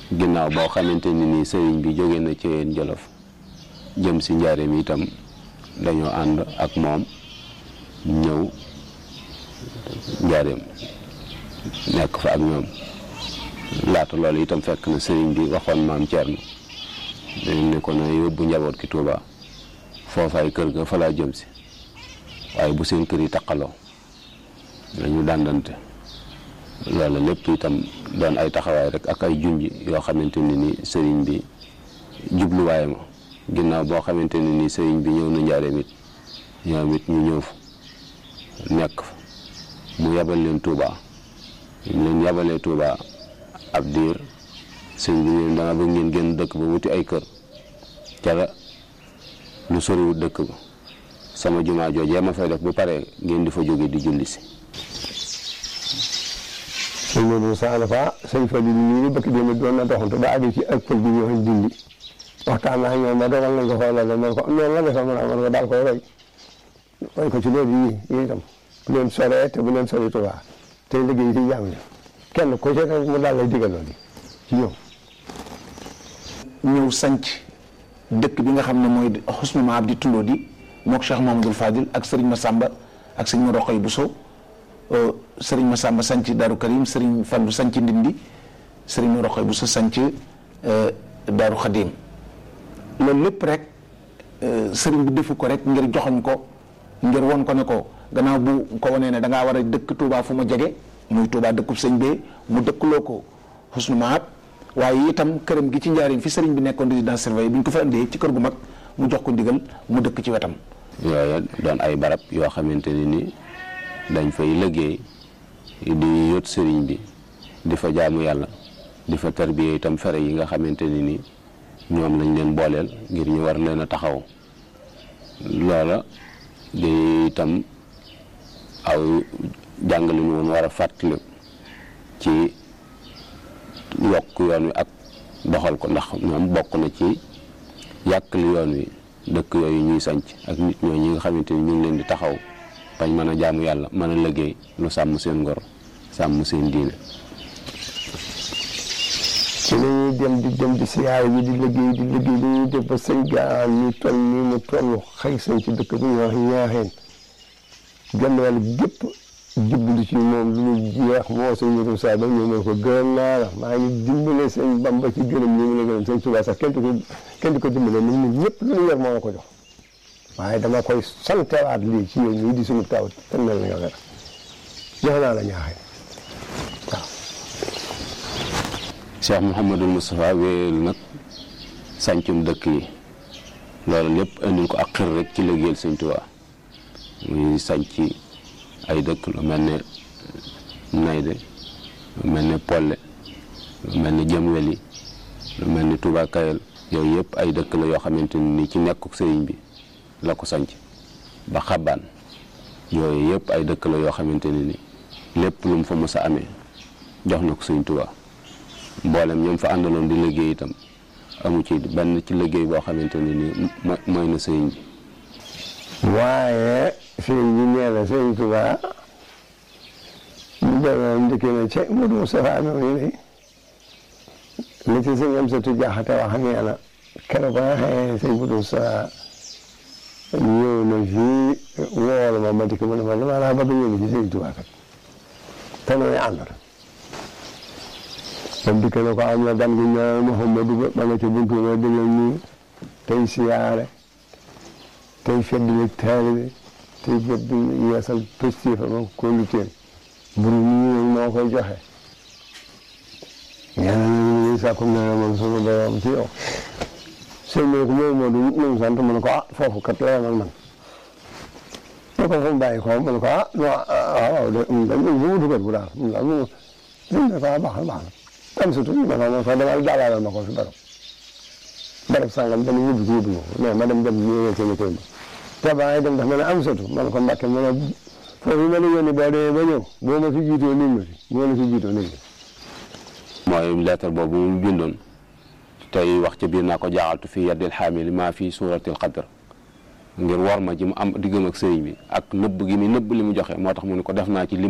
ginnaaw boo xamante ni nii sëriñ bi jóge na ci yéen jolof jëm si njaareem itam dañoo ànd ak moom ñëw njaareem nekk fa ak ñoom laata loolu itam fekk na sëriñ bi waxoon maam Thierno dañ ne ko na yóbbu njaboot ki Touba foofaay kër ga fa laa jëm si waaye bu seen kër yi taqaloo nañu dàndante loolu lépp itam doon ay taxawaay rek ak ay junj yoo xamante ne ni sëriñ bi jubluwaay ma ginnaaw boo xamante ne ni sëriñ bi ñëw na njaareem it ñoom it ñu ñëw fa nekk fa mu yabal leen Touba ñu leen yabalee Touba ab diir sëriñ bi leen dama bëgg ngeen génn dëkk ba wuti ay kër ca la lu soriwul dëkk ba sama jumaa joojee ma fay def bu pare ngeen di fa jóge di julli si sëñ Modou Moussa Alafa sëñ Fadil nii bëkk démb doon na doxantu ba àgg ci ak pël bi ñu wax dindi waxtaan naa ñoom ba dogal nañ ko xoolal la man ko noonu la defal man man ko daal koy roy roy ko ci loolu yii yii itam bu leen soree te bu leen sori Tuubaa te liggéey ci jàmm kenn ku ci mu daal lay digal loolu ci ñoom ñëw sanc dëkk bi nga xam ne mooy Xusnu Maab di tundoo di mook Cheikh Mamadou Fadil ak Serigne Massamba ak sëñ ma Roqay Bousso Serigne Massamba sanc Daaru Karim Serigne Fallu sanc Ndindi Serigne ma Roqay Bousso sanc Daaru Xadim loolu lépp rek Serigne bi defu ko rek ngir joxoñ ko ngir won ko ne ko gannaaw bu ko wanee ne da ngaa war a dëkk Touba fu ma jege muy Touba dëkkub sëñ bee mu dëkkloo ko Xusnu Maab waaye itam këram gi ci njaariñ fi sëriñ bi nekkoon résidence surveillée bi ñu ko fa indee ci kër gu mag mu jox ko ndigal mu dëkk ci wetam. yooya doon ay barab yoo xamante ne ni dañ fay liggéey di yot sëriñ bi di fa jaamu yàlla di fa tarbiya itam fere yi nga xamante ne ni ñoom lañ leen booleel ngir ñu war leen a taxaw loola di itam aw jàngale ñu woon war a fàttali ci. yokk yoon wi ak doxal ko ndax ñoom bokk na ci yàqali yoon wi dëkk yooyu ñuy sanc ak nit ñoo ñi nga xamante ni ñu ngi leen di taxaw bañ mën a jaamu yàlla mën a liggéey lu sàmm seen ngor sàmm seen diine ci la ñuy dem di dem di siyaare bi di liggéey di liggéey di ñuy def ba sëñ gaan ñu toll nii mu toll xëy sañ ci dëkk bu ñuy wax ñaaxeen genn wàll gépp jublu ci moom lu ñu jeex moo sëñ Modou Moussa ba ñëw ne ko gërëm naa la maa ngi dimbale sëñ Bamba ci gërëm ñi mu la gërëm sëñ Touba sax kenn du ko kenn du ko dimbale nit ñi ñëpp lu ñu yor moo la ko jox waaye dama koy santewaat lii ci yow ñii di suñu taw te mel na nga jox naa la ñaaxee waaw Cheikh Mouhamadul Moustapha wéyal nag sàncum dëkk yi loolu lépp indil ko ak xir rek ci liggéeyal sëñ Touba muy sànc ay dëkk lu mel ne Nayde lu mel ne Polle lu mel ne Jëmweli lu mel ne Touba Kayel yooyu yëpp ay dëkk la yoo xamante ni ci nekkuk sëriñ bi la ko sanc ba xabaan yooyu yëpp ay dëkk la yoo xamante ne ni lépp lu mu fa mës a amee jox na ko sëriñ Touba mboolem ñoom fa àndaloon di liggéey itam amu ci benn ci liggéey boo xamante ne ni mooy na sëriñ bi waaye sëriñ bi nee na sëriñ Tuba ñu demoon ndikkee na ca Modou Moustapha noonu ne li ci sëñ Amsatu Jaxate wax nee na keroog ba nga xamee sëñ Modou Moustapha ñëw na fii wool ma ma dikk ma ne ma dama laa bëgg ñëw ci sëriñ Tuba kat te nooy àndal comme dikk na ko am na gan gu ñëw Mouhamadou ba ba nga ca buntu ma déglu nii tey siyaare tey feddali taalibe tey fedd yeesal pëstéefa ma kóolu teen mburu mi moo koy joxe ñaanal sàkku na moom sunu borom ci yow sëñ bi ko moom moo du moom sant mu ne ko ah foofu kat la ak man ne ko fu mu bàyyi ko mu ne ko ah non waaw de dañ bu mu dugal bu daal mu daal mu ne ko ah baax na baax na am surtout ma ne ko demal jàllale ma ko fi barab barab sangam dañu yóbbu ci yóbbu ma ko mais ma dem dem ñëwee seen kër te ba ngay dem ndax ma ne am sotu man ko mbàkke ma ne foofu ma la yónni boo demee ba ñëw boo ma fi jiitoo nit ma fi boo la fi jiitoo nit ma mooy lettre boobu mu bindoon tey wax ca biir naa ko jaaxaltu fii yaddil xaamili maa fii suuratil qadr ngir war ma ji mu am diggam ak sëriñ bi ak nëbb gi mi nëbb li mu joxe moo tax mu ne ko def naa ci lim